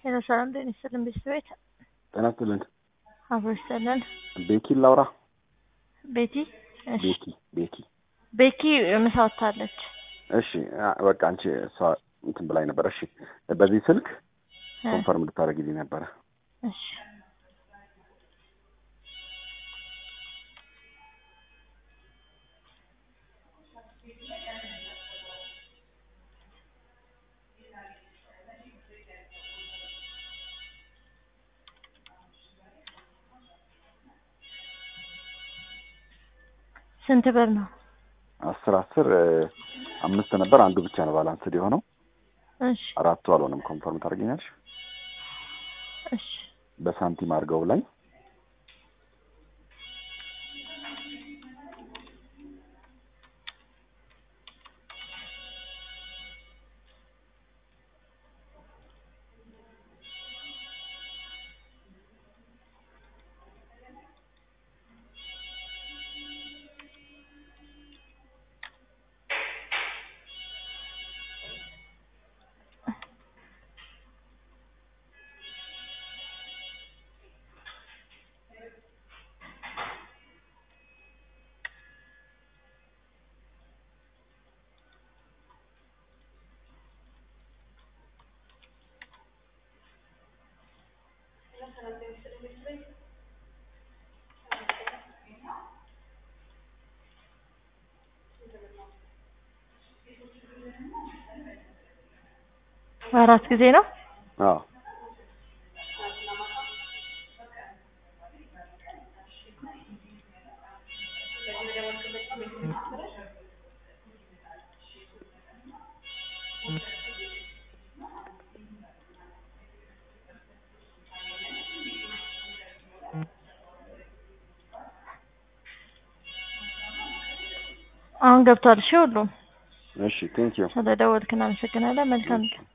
ሄሎ ሰላም ጤና ይስጥልን ቤተሰቤት ጤና ይስጥልን። አብሮ ይስጥልን። ቤኪ ላውራ። ቤቲ እሺ ቤኪ ቤኪ። ቤኪ ምሳ ወጥታለች። እሺ አ- በቃ አንቺ እሷ እንትን ብላኝ ነበረ። እሺ በዚህ ስልክ እ፣ ኮንፈርም ልታደርጊልኝ ነበረ። እሺ ስንት ብር ነው? አስር አስር እ፣ አምስት ነበር። አንዱ ብቻ ነው ባላንስድ የሆነው። እሺ አራቱ አልሆነም። ኮንፈርም ታደርጊኛለሽ? እሺ በሳንቲም አድርገው ላይ አራት ጊዜ ነው። አዎ አሁን ገብቷል። እሺ ሁሉም እሺ ቴንክ ዩ ስለደወልክ እናመሰግናለን። መልካም ቀን